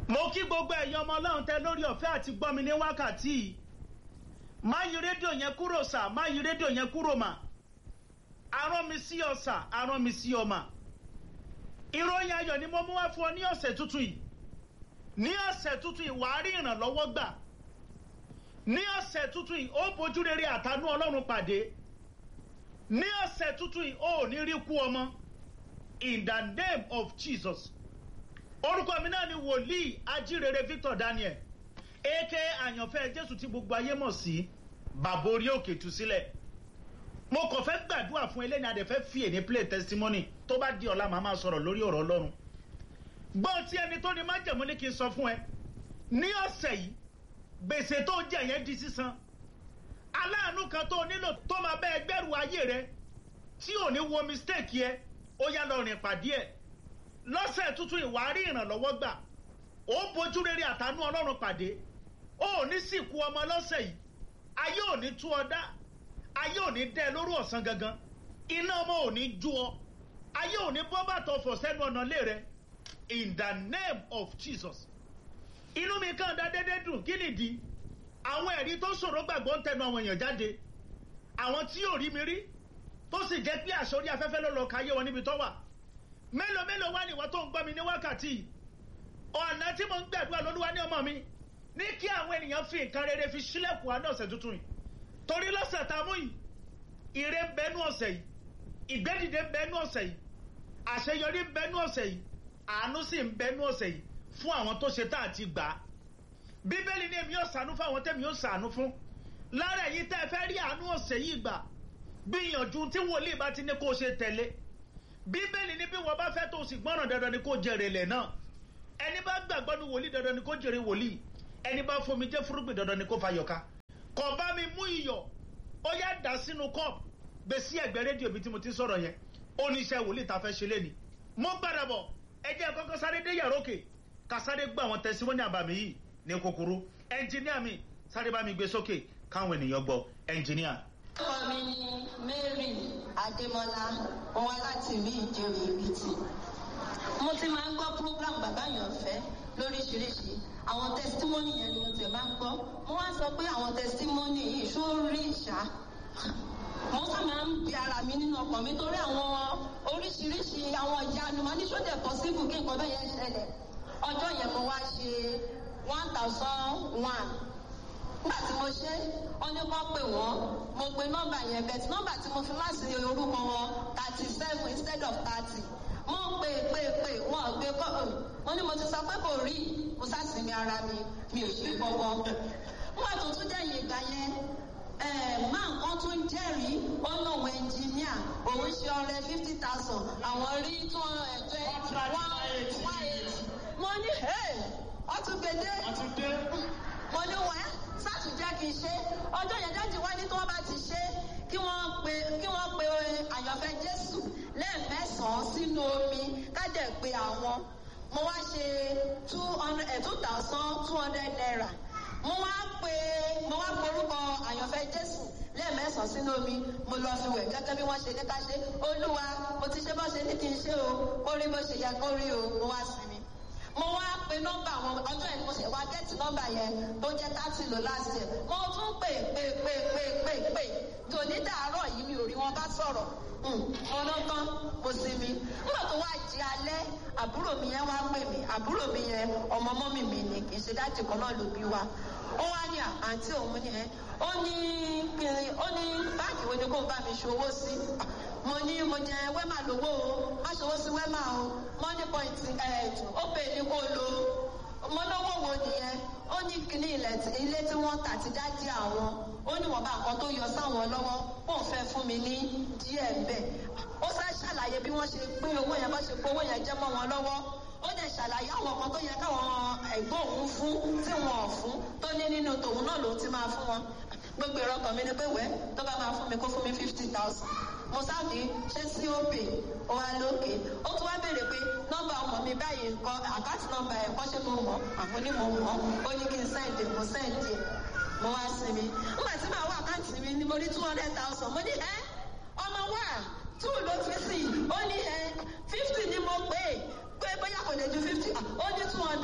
mo kí gbogbo ẹ̀yin ọmọ ọlọ́run tẹ lórí ọ̀fẹ́ àti gbọ́ mi ní wákàtí yìí má yí rédíò yẹn kúrò sà má yí rédíò yẹn kúrò mà arán mi sí ọ sà arán mi sí ọ mà ìròyìn ayọ̀ ni mo mú wá fún ọ ní ọ̀sẹ̀ tuntun yìí ní ọ̀sẹ̀ tuntun yìí wàá rí ìrànlọ́wọ́ gbà ní ọ̀sẹ̀ tuntun yìí ó bójú rere àtànú ọlọ́run pàdé ní ọ̀sẹ̀ tuntun yìí ó ní rí kú ọmọ in the name of jesus orúkọ mi náà ni wòlíì ajírere victor daniel aka àyànfẹ́ jésù tí gbogbo ayé mọ̀ sí bàbá orí òkè tú sílẹ̀ mo kàn fẹ́ gbàdúrà fún eléyìí adẹ fẹ́ fi èní play testimony tó bá di ọ̀la màá máa sọ̀rọ̀ lórí ọ̀rọ̀ ọlọ́run gbọ́n tí ẹni tó ní májẹ̀mú ní kí n sọ fún ẹ ní ọ̀sẹ̀ yìí gbèsè tó jẹ yẹn di sísan aláàánú kan tó nílò tó máa bẹ ẹgbẹ́rù ayé rẹ tí ò ní wo mistake yẹ ó yá lọ rìn pàdé ẹ lọ́sẹ̀ tuntun ìwárí ìrànlọ́wọ́ gbà ó bójú rere àtànú ọlọ́run pàdé ó ní sìnkú ọmọ lọ́sẹ̀ yìí ayé ò ní tú ọ dá ayé ò ní dẹ́ lórí ọ̀sán gangan iná ọmọ ò ní jú ọ ayé ò ní bọ́ bàtọ̀ fọ̀ sẹ́nu ọ̀nà lé rẹ in the name of jesus inú mi kàn dá dédé dùn kí nìdí àwọn ẹ̀rí tó ṣòro gbàgbọ́ ń tẹnu àwọn èèyàn jáde àwọn tí yóò rí mi rí tó sì jẹ́ pé àṣọrí afẹ́fẹ́ ló lọ káyé wọn níbi tó wà mélòó mélòó wá nìwọ tó ń gbọ́ mi ní wákàtí ọ̀nà tí mo ń gbàdúrà lólúwa ní ọmọ mi ní kí àwọn ènìyàn fi nǹkan rere fi sílẹ̀kùn àná ọ̀sẹ̀ tuntun yìí torí lọ́sẹ̀ tá a mú yìí ire ń bẹnu ọ̀sẹ̀ yìí ìgbẹ́dìde ń bẹnu ọ̀sẹ̀ yìí àṣeyọrí ń bẹnu ọ̀sẹ̀ yìí àánú sì ń bẹnu ọ̀sẹ̀ yìí fún àwọn tó ṣe tá àti gbà á bíbélì ní èmi yóò sànú fún àwọn tẹ́mi yóò sànú fún lára èyí tẹ́ ẹ fẹ́ rí àánú ọ̀sẹ̀ yìí gbà gbìyànjú tí wòlíì bá ti ní kó o ṣe tẹ̀lé bíbélì ní bí wọ́n bá fẹ́ tó o sì gbọ́ràn dandan ni kó jèrè lẹ̀ náà ẹni bá gbàgbọ́ ní wòlíì dandan ni kó jèrè wòlíì ẹni bá fomi jẹ́ fúrúgbìn dandan ni kó fa yọ̀ká kò bá mi mú iyọ̀ ó yá dà sínú kọ́ọ̀pù gbé sí ẹ̀gbẹ́ rédíò mi tí mo ti sọ̀rọ̀ yẹn ó ní iṣẹ́ wòlíì tá a fẹ́ ṣe lé ni mo gbàdà bọ̀ ẹ jẹ́ kọ́kọ́ sáré dé yàrá òkè ká sáré gbọ́ àwọn tẹ̀síwọ́nì àbàmì yìí ní kúkúrú ẹnjìníà mi sáré bá mi gbé sókè káwọn ènìyàn gbọ́ ẹnjìníà. orúkọ mi ni mary adémọlá wọn wá láti ìlú ìjẹrù èkìtì mo ti máa ń gbọ́ program bàbá yàn fẹ́ lóríṣiríṣi àwọn testimony yẹn ni mo tẹ̀ máa ń gbọ́ mo wá sọ pé àwọn testimony yìí ṣó rí ìṣá mo sá máa ń bi ara mi nínú ọkàn mi torí àwọn oríṣiríṣi àwọn ìyanu máa ní ṣó dẹ̀ possible kí nǹkan bẹ́ẹ̀ yẹn ṣẹlẹ̀ ọjọ́ yẹn mo wá ṣe one thousand one nígbà tí mo ṣe wọ́n ní kó pè wọ́n mo pe nọ́mbà yẹn bẹ́ẹ̀ nọ́mbà tí mo fi láti orúkọ wọn thirty seven instead of thirty mo pè pè pè wọn ò gbé kọ́ wọn ní mo ti sọ pé kò rí mo sásìmí ara mi mi ò ṣe gbọ́gbọ́ wọn tó tún jẹ́ ìgbà yẹn máa nǹkan tó ń jẹ́rìí ó lóun ẹnjìníà òun ṣe ọrẹ fifty thousand àwọn rí tó ẹ̀jẹ̀ one one eight mo ní ọtúgbèdé mo ní wẹ́ sátú jẹ́ kí n ṣe ọjọ́ yẹn dájú wá ní tí wọ́n bá ti ṣe kí wọ́n pe kí wọ́n pe àyànfẹ́ jésù lẹ́ẹ̀mẹ́sàn-án sínú omi kájẹ̀ pé àwọn mo wá ṣe two hundred two thousand two hundred naira mo wá pe mo wá porúkọ àyànfẹ́ jésù lẹ́ẹ̀mẹ́sàn-án sínú omi mo lọ fi wẹ̀ gẹ́gẹ́ bí wọ́n ṣe ní ká ṣe olúwa mo ti ṣe bó ṣe ní kí n ṣe o kó rí bó ṣe yẹ kó rí o mo wá sinmi mo wá pe nọmba àwọn ọjọ́ yẹn mo ṣe wá gẹ́tì nọmba yẹn tó jẹ́ thirty lò last year mo tún pè pè pè pè pè pè tòní dàárọ̀ yìí mi ò rí wọn bá sọ̀rọ̀ ọ̀nà kan mo sì mi nígbà tó wá jí alẹ́ àbúrò mi yẹn wá pè mí àbúrò mi yẹn ọmọ mọ́mì mi ni kì í ṣe dájú kan náà ló bí wa ó wá ní àǹtí òun ni ẹ ó ní ó ní báàgì wo ni kò bá mi ṣòwò sí mo ní mo jẹ wẹ́mà lówó o má ṣòwò sí wẹ́mà o money point ẹ̀ ó pè ní kó lo mo lówó wo nìyẹn ó ní kíní ilẹ̀ ilé tí wọ́n tà ti dájí àwọn ó ní wọ́n bá nǹkan tó yọ sáwọn lọ́wọ́ kó n fẹ́ fún mi ní díẹ̀ bẹ́ẹ̀ ó sá ṣàlàyé bí wọ́n ṣe pín owó yẹn bá ṣe pé owó yẹn jẹ́ mọ́ wọn lọ́wọ́ ó dẹ̀ ṣàlàyé àwọn kan tó yẹ káwọn ẹ̀gbọ́n òun fún tí wọn ò fún tó ní nínú tòun náà lòun ti máa fún wọn gbogbo ìrọkàn mi ni pé wẹ́ tó bá máa fún mi kó fún mi fifty thousand mo sáàdì ṣé sí òpè ó wá lókè ó tún wá béèrè pé nọ́mbà ọmọ mi báyìí nǹkan àkáǹtì nọ́mbà ẹ̀ kọ́ ṣé mo mọ̀ àmọ́ ní mo mọ̀ ó ní kí n sẹ́ǹdì mo sẹ́ǹdì ẹ̀ mo wá sí mi nígbà tí màá wá àkáǹtì mi ni mo rí two hundred thousand mo ní ẹ́ ọmọ wa two ló fi sí ó ní ẹ́ fifty ni mo pè é pé bóyá kò lè ju fifty ó ní two hundred.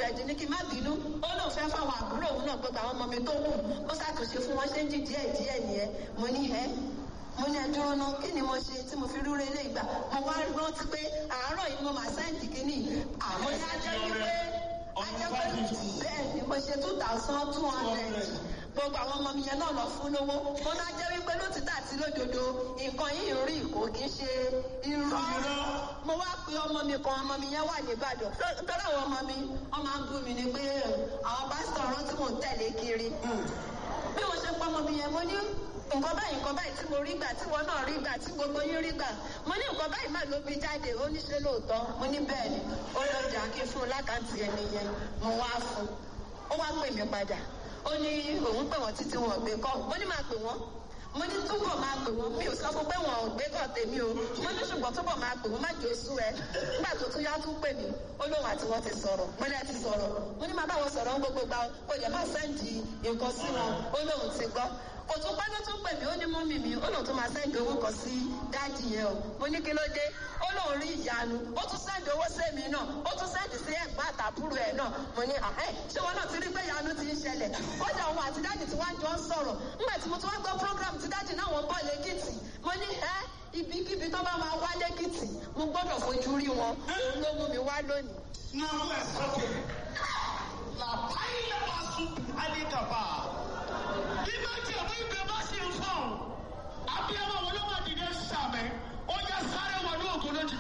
hundred ní kí n má bínú ó lóun fẹ́ fáwọn àbúrò òun náà gbogbo àwọn ọmọ mi tó kù ó ṣàtúnṣe fún wọn ṣé ń jì díẹ̀ díẹ̀ nìyẹn mo ní ẹ́ mo ní ẹdúró náà kí ni mo ṣe tí mo fi rúre ilé ìgbà mo wá rántí pé àárọ̀ yìí mo máa sáǹdì kínní àmọ́ ní ajẹ́ wípé ajẹ́ pé bẹ́ẹ̀ ni mo ṣe two thousand two hundred gbogbo àwọn ọmọ mi yẹn náà lọ fún lówó mo náà jẹ́ wípé lótìtà àti lódodo nǹkan yìí rí kò kí ń ṣe irọ́ mo wá pe ọmọ mi kan ọmọ mi yẹn wà nìbàdàn tọ́lá àwọn ọmọ mi wọ́n máa ń bú mi ni pé àwọn pásítọ̀ ọ̀rọ̀ tí mò ń tẹ̀lé kiri bí mo ṣe pọ́ ọmọ mi yẹn mo ní nǹkan báyìí nǹkan báyìí tí mo rí gbà tí wọn náà rí gbà tí gbogbo yín rí gbà mo ní nǹkan báyìí má ló bí jáde ó ní ṣe lóòótọ́ mo ní bẹ́ẹ̀ ni ó lọ jà kí fún un lákàntì ẹni yẹn mo wá fún un ó wá pè mí padà ó ní òun pè wọ́n títí wọn ò gbé kọ́ mo ní máa pè wọ́n mo ní túbọ̀ máa pè wọ́n mi ò sọ fún pé wọn ò gbé kọ́ tèmi o mo ní ṣùgbọ́n túbọ̀ máa pè wọ́n má jò sú ẹ nígbà tó tún yá tún pè mí ó lóun àti wọn ti sọ̀rọ̀ mo ní ẹ ti sọ̀rọ̀ mo ní máa bá wọn sọ̀rọ̀ ń gbogbo gbà ó yẹ máa sẹ́ǹdì nǹkan sí wọn ó lóun ti gbọ́ kò tún pẹ́ ló tún pè mí ó ní mọ́mì mi ó lóun tún máa sẹ́ǹdì owó kan sí dáàdì yẹn o mo ní kí ló dé ó lóun rí ìyanu ó tún sẹ́ǹdì owó sẹ́mi náà ó tún sẹ́ǹdì sí ẹ̀gbọ́n àtàbúrò ẹ̀ náà mo ní àhẹ́ ṣé wọn náà ti rí pé ìyanu ti ń ṣẹlẹ̀ kódà òun àti dáàdì tí wọ́n jọ ń sọ̀rọ̀ nígbà tí mo tún wá gbọ́ program tí dáàdì náà wọ́n bọ̀ lẹ́kìtì mo ní ẹ́ ibikíbi tó bá máa wá lẹ́kìtì mo gbọ́dọ̀ fojú rí wọn òun ló mú mi wá lónìí. Now let's okay. La paille basu alikapa. Bí bá tiẹ̀ mú ibẹ̀ bá sì ń fọ̀n, abiyamọ wọn ló máa dìde sàmẹ́, ó yẹ sáré wọn ní ògùn lójijì.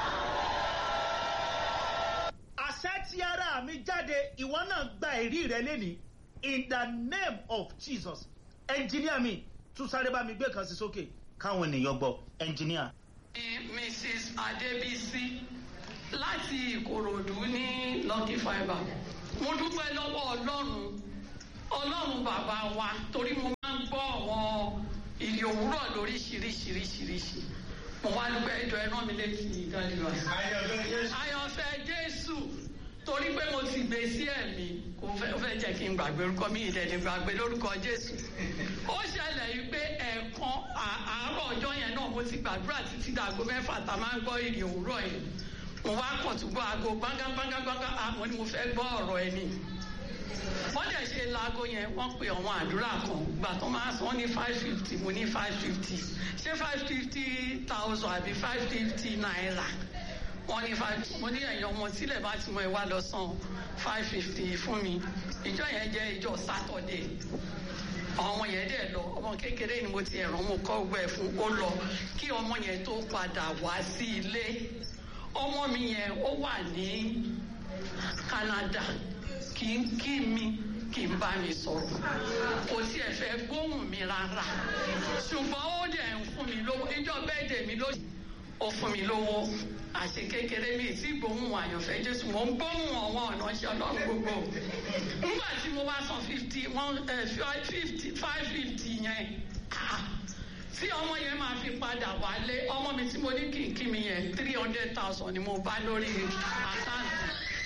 àṣẹ tí ara mi jáde ìwọ náà gba ẹ̀rí rẹ lẹ́nìí in the name of jesus ẹnjìníà mi tún sáré bá mi gbé kan sí sókè káwọn ènìyàn gbọ́ ẹnjìníà. ní mrs adébísí láti ìkòròdú ní lucky fibre mo dúpẹ́ lọ́wọ́ ọlọ́run ọlọ́run bàbá wa torí mo máa ń gbọ́ àwọn ìrì òwúrọ̀ lóríṣiríṣiríṣiríṣi mo wá dúpẹ́ ẹjọ́ ẹ rán mi létí ìdánilọ́ àyànfẹ́ jésù torí pé mo ti gbé sí ẹ̀mí kò fẹ́ fẹ́ jẹ́ kí n gbàgbé orúkọ mi ìdẹ̀ni gbàgbé lórúkọ jésù ó ṣẹlẹ̀ yìí pé ẹ̀ẹ̀kan àárọ̀ ọjọ́ yẹn náà mo ti gbàdúrà títí dàgbo mẹ́fà tá a máa ń gbọ́ ìrì òwúrọ̀ yẹn mo wá kàn tún gbọ́ aago gbángángángángángán àmọ́ ni mo fẹ́ gbọ́ ọ̀rọ̀ ẹni wọ́n dẹ̀ ṣe laago yẹn wọ́n pe àwọn àdúrà kan gbà tó máa sọ wọ́n ní five fifty mo ní five fifty ṣé five fifty thousand àbí five fifty naira wọ́n ní five mo ní ẹ̀yàn ọmọ sílẹ̀ bá ti mọ ẹ wá lọ san five fifty fún mi ìjọ yẹn jẹ́ ìjọ sátọ̀dẹ̀ àwọn ọmọ yẹn dẹ̀ lọ ọmọ kékeré ni mo ti ẹ̀ràn mo kọ́ gbẹ fún ó lọ kí ọmọ yẹn tó padà wá sí ilé ọmọ mi yẹn ó wà ní Canada kì í kí mi kì í bá mi sọ̀rọ̀ kò tiẹ̀ fẹ́ gbóhùn mi rárá ṣùgbọ́n ó dẹ̀ ń fún mi lówó ìjọ bẹ́ẹ̀dẹ̀ mi ló ó fún mi lówó àṣẹ kékeré mi tí gbóhùn àyànfẹ́ jésù mo ń gbóhùn àwọn ọ̀nà ṣe ọlọ́run gbogbo nígbà tí mo bá san fifty one fifty five fifty yẹn tí ọmọ yẹn máa fi padà wálé ọmọ mi tí mo ní kí n kí mi yẹn three hundred thousand ni mo bá lórí àkáǹtì.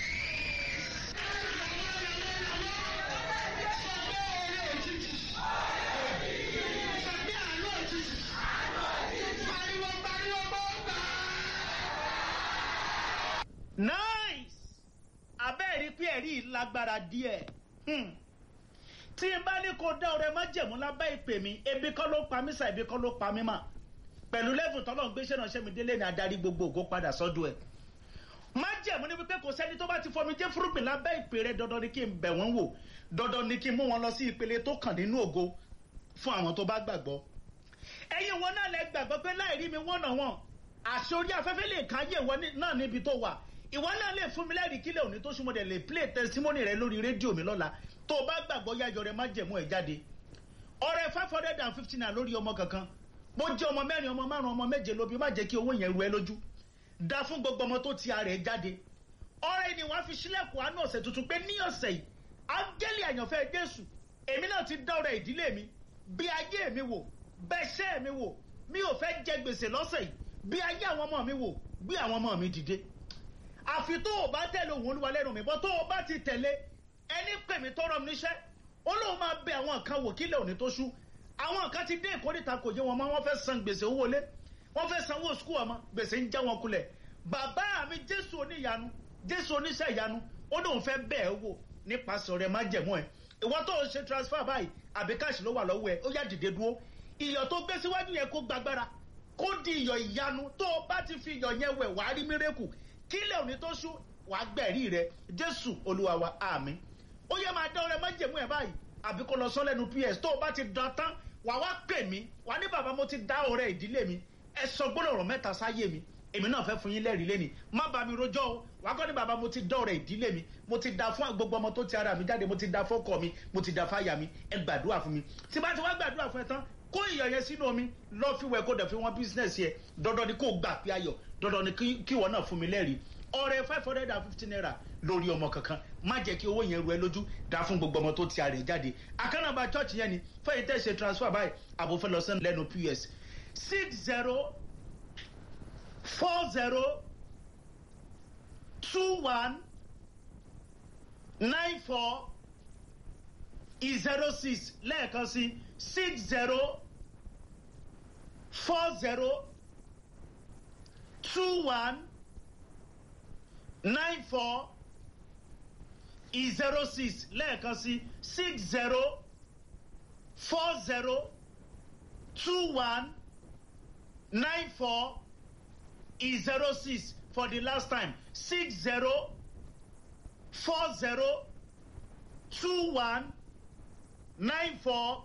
nice abẹ́ẹ̀rí pé ẹ̀rí yìí lágbára díẹ̀ Hmm. tí n bá ní kó dá ọrẹ má jẹ̀mú lábẹ́ ìpè mi ebi kọ́ ló pa mí sà ebi kọ́ ló pa mí mà pẹ̀lú lẹ́fù tọ́lọ́ ń gbéṣẹ́ náà ṣẹ́mi délé ní adarí gbogbo ògo padà sọ́dọ̀ ẹ̀ má jẹ̀mú ní wípé kò sẹ́ni tó bá ti fọmi jẹ́ fúrúgbìn lábẹ́ ìpè rẹ dandan ni kí n bẹ̀ wọ́n wò dandan ni kí n mú wọn lọ sí ìpele tó kàn nínú ògo fún àwọn tó bá gbàgbọ́ ẹ̀yin wọn náà lẹ gbàgbọ́ pé láì rí mi wọ́n náà wọ́n àṣẹ orí afẹ́fẹ́ lè káyé ìwọ náà níbi tó wà ìwọ náà lè fún mi lẹ́rìí kílẹ̀ òní tó súnmọ́ dẹ̀ lè play testimony rẹ lórí rédíò mi lọ́la tó o bá gbàgbọ́ yáyọ rẹ má jẹ̀mú ẹ̀ jáde ọrẹ five hundred and fifty naira lórí ọmọ kankan bó jẹ́ ọmọ mẹ́rin ọmọ márùn ọmọ méje lóbi má jẹ́ kí owó yẹn ru ẹ lójú dá fún gbogbo ọmọ tó ti ara ẹ jáde ọrẹ ni wàá fi sílẹ̀kùn àánú ọ̀sẹ̀ tuntun pé ní ọ̀sẹ̀ yìí áńgẹ́lì àyànfẹ́ jésù èmi náà ti dá ọrẹ ìdílé mi bí ayé mi wò bẹ́ṣẹ́ mi wò mi ò fẹ́ jẹ gbèsè lọ́sẹ̀ yìí bí ayé àwọn ọmọ mi wò bí àwọn ọmọ mi dìde àfi tó o bá tẹ̀lé òun olúwa lẹ́nu mi bọ́ tó o bá ti tẹ̀lé ẹni pè mí tọrọ mi níṣẹ́ ó lóun máa bẹ àwọn nǹkan wò kílẹ̀ òní tó ṣú àwọn nǹkan ti dé ìkórìtà kò yé wọn mọ́ wọ́n fẹ́ san gbèsè owó lé wọ́n fẹ́ sanwó skul ọmọ gbèsè ń já wọn kulẹ̀ bàbá mi jésù oníyanu jésù oníṣẹ́ ìyanu ó lóun fẹ́ bẹ́ẹ̀ wò nípasẹ̀ ọ̀rẹ́ májẹ̀mú ẹ̀ ìwọ tó ń ṣe transfer báyìí àbí káàṣì ló wà lọ́wọ́ ẹ̀ ó yá dìde dúró iyọ̀ tó gbé síwájú yẹn kó gbàgbára kó di iyọ̀ ìyanu tó o bá ti fi iyọ̀ yẹn wẹ̀ wàá rí mírèkù kílẹ̀ òní tó ṣú wàá gbẹ̀rí rẹ jésù olúwa wa àmì ó yẹ máa dán ọrẹ májẹ̀mú ẹ̀ báyìí àbí kó lọ sọ lẹ́nu ps tó o bá ti dán tán wàá wá pè mí wàá ní bàbá mo ti dá ọrẹ ìdílé mi ẹ sọ gbólóhùn mẹ́ta sáyé mi èmi náà fẹ́ fún yín lẹ́rìí lẹ́ni má bá mi rojọ́ o wàá kọ́ ní bàbá mo ti dán ọrẹ ìdílé mi mo ti da fún gbogbo ọmọ tó ti ara mi jáde mo ti da fọ́kọ mi mo ti da fáyà mi ẹ gbàdúrà fún mi tí bá ti wá gbàdúrà fún ẹ tán kó iyọ̀ yẹn sínú omi lọ́ọ́ fi wẹ̀ kó dẹ̀ fi wọ́n bísínẹ̀sì yẹ dandan ni kó gbà pé ayọ̀ dandan ni kí ìwọ náà fún mi lẹ́rìí ọrẹ five hundred and fifty naira lórí ọmọ kankan má jẹ́ kí owó yẹn ru ẹ lójú dá fún gbogbo ọmọ tó ti àrè jáde àkànnàbà church yẹn ni fẹ́yìn tẹ́ ṣe transfer báyìí àbòfẹ́ lọ sẹ́nu lẹ́nu ps six zero four zero two one nine four zero six lẹ́ẹ̀kan sí six zero four zero two one nine four zero six lẹ́ẹ̀kan sí six zero four zero two one nine four zero six for the last time six zero four zero two one nine four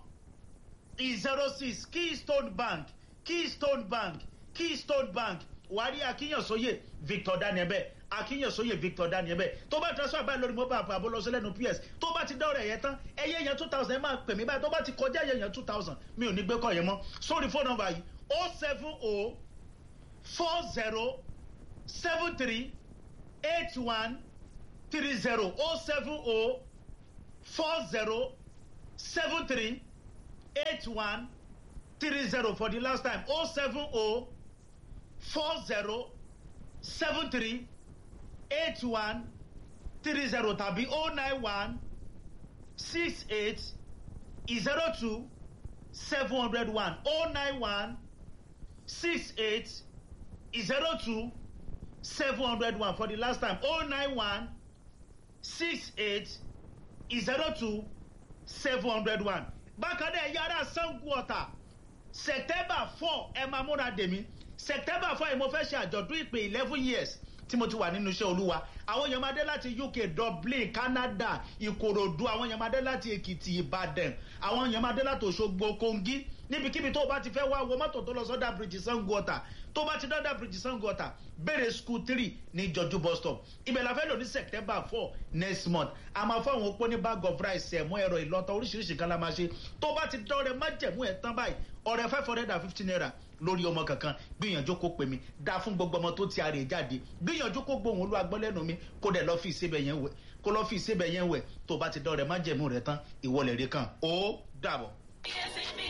zero six keystone bank keystone bank keystone bank wàrí akínyànsóyè victor danielbẹ akínyànsóyè victor danielbẹ tó bá transfer báyìí lórí mobile app abolosí lẹnu ps tó bá ti dáwọrẹ yẹn tán ẹyẹ yẹn two thousand ẹ máa pè mí báyìí tó bá ti kọjá ẹyẹ yẹn two thousand mi ò ní gbé kọ yẹn mọ sórí fóònù nọmba yìí o seven o four zero seven three eight one three zero o seven o four zero seven three eight one three zero for the last time o seven o four zero seven three eight one three zero tàbí o nine one six eight zero two seven hundred one o nine one six eight zero two seven hundred one for the last time o nine one six eight zero two seven hundred one bákan náà yàrá sango ọ̀tà september four ẹ máa múra dèmí september four ẹ mo fẹ́ ṣe àjọ̀dún ìpè eleven years tí mo ti wà nínú iṣẹ́ olúwa àwọn èèyàn máa dé láti uk dublin canada ìkòròdú àwọn èèyàn máa dé láti èkìtì ìbàdàn àwọn èèyàn máa dé láti òṣogbo kongi níbikíbi tó o bá ti fẹ́ wá wo mọ́tò tó lọ sọ́dà bridge sango ọ̀tà tó bá ti dọ́dà bridge sango ọ̀tà bẹ̀rẹ̀ school three ní jọjú bus stop ibẹ̀ la fẹ́ lò ní september four next month a máa fọ́ àwọn opó ní bag of rice ẹ̀mú ẹ̀rọ ìlọ́tọ̀ oríṣiríṣi kan la máa ṣe tó bá ti dọ́rẹ̀ má jẹ̀mú ẹ̀ tán báyìí ọ̀rẹ́ five hundred and fifty naira lórí ọmọ kankan gbìyànjú kó pè mí dá fún gbogbo ọmọ tó ti àrè jáde gbìyànjú kó gbóhùn olú agbọ́lẹ́nu mi kó dẹ̀ lọ́ fi ìsebẹ̀ yẹn wẹ̀ kó lọ́ fi ìsebẹ̀ yẹn wẹ̀ tó bá ti dọ́rẹ̀ má jẹ̀mú rẹ̀ tán ìwọlẹ̀ rẹ̀ kan ó dàbọ̀.